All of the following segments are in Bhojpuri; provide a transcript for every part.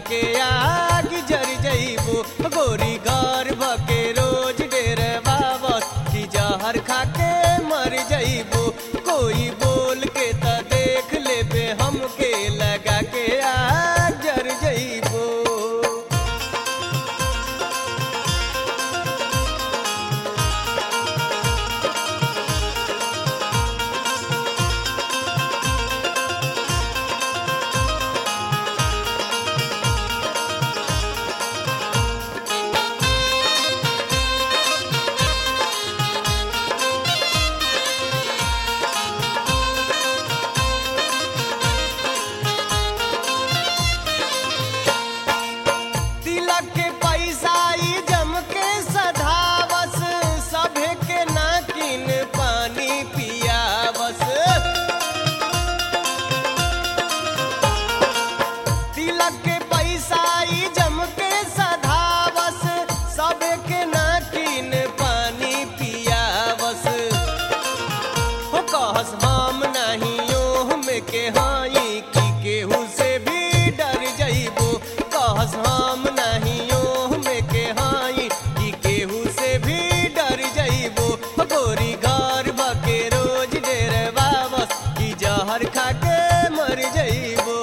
के आग जर जइबो गोरी घर भके रोज डेर बाबस की जहर खा के मर जइबो कोई बोल के त देख लेबे हमके लगा के आग जर जइबो तिलक के पैसा ई जम के सधावस सभे के नाकिन पानी पियावस तिलक के पैसा ई जम के सधावस सभे के नाकिन पानी पियावस हो कहस हम नहीं ओह में के हाई की केहू से भी डर जइबो कहस हम नहीं ओह में के हाई की केहू से भी डर जइबो हो गोरी घर बके रोज डेर बाबस की जहर खा के मर जइबो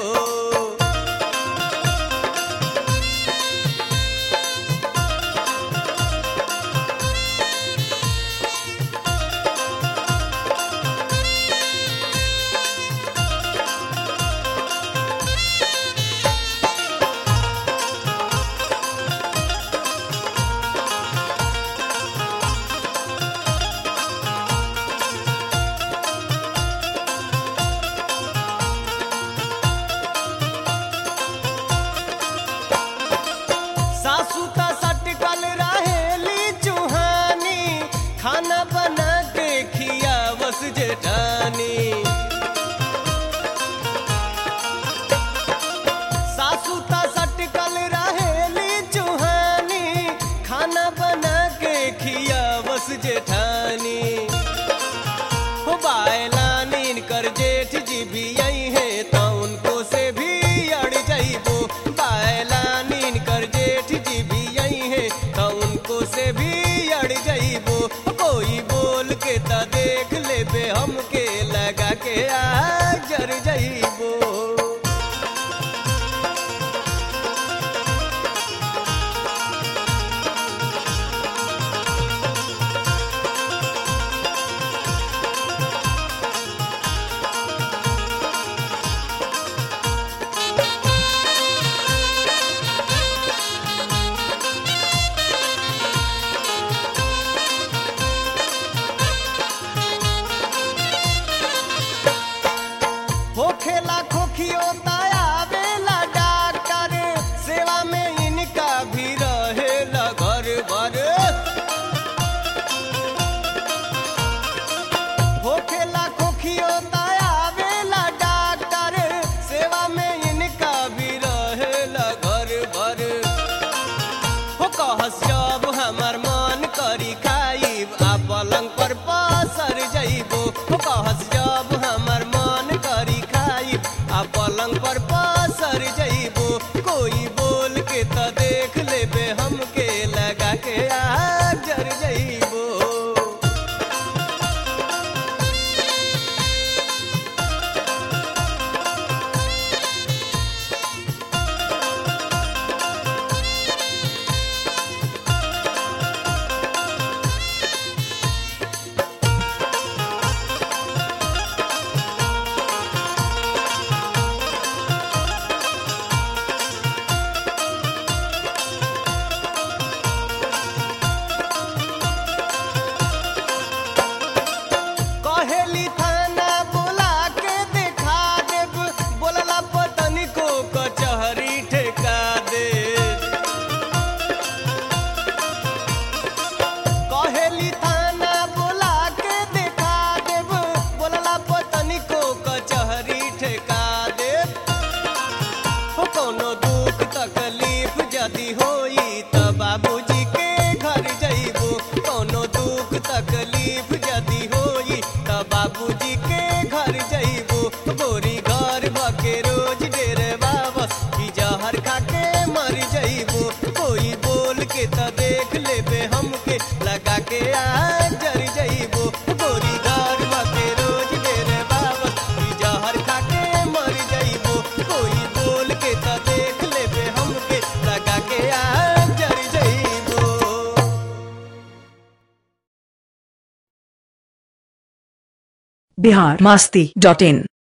सासू का सटकल रहेली चूहानी खाना बना के खियावस जेठानी सासू का सटकल रहेली चूहानी खाना बना के खियावस जेठानी हो बायलानीन कर जेठ जी भी आई है तो उनको से भी अड़ जाइबो बायलानीन कर जेठ जी भी आई है तो उनको से भी अड़ जाइबो कोई बोल के त देख लेबे हमके लगा के आ जर जाइबो होखेला खोखियो आवेला डॉक्टर सेवा में इनका भी रहेला घर भर होखेला खोखियो आवेला डॉक्टर सेवा में इनका भी रहेला घर भर हो कहस जब हमर मन करी खाइब आ पलंग पर पसर जइबो हो कहस जब हमर मन करी खाइब आ पलंग पर पसर जइबो कोई बोल के त देख लेबे हमके लगा के आ जर जइबो आ जर जइबो गोरी घर के रोज डेरे बाबा ई जहर खा के मर जइबो कोई बोल के त देख लेबे हमके लगा के आ जर जइबो बिहार मस्ती डॉट इन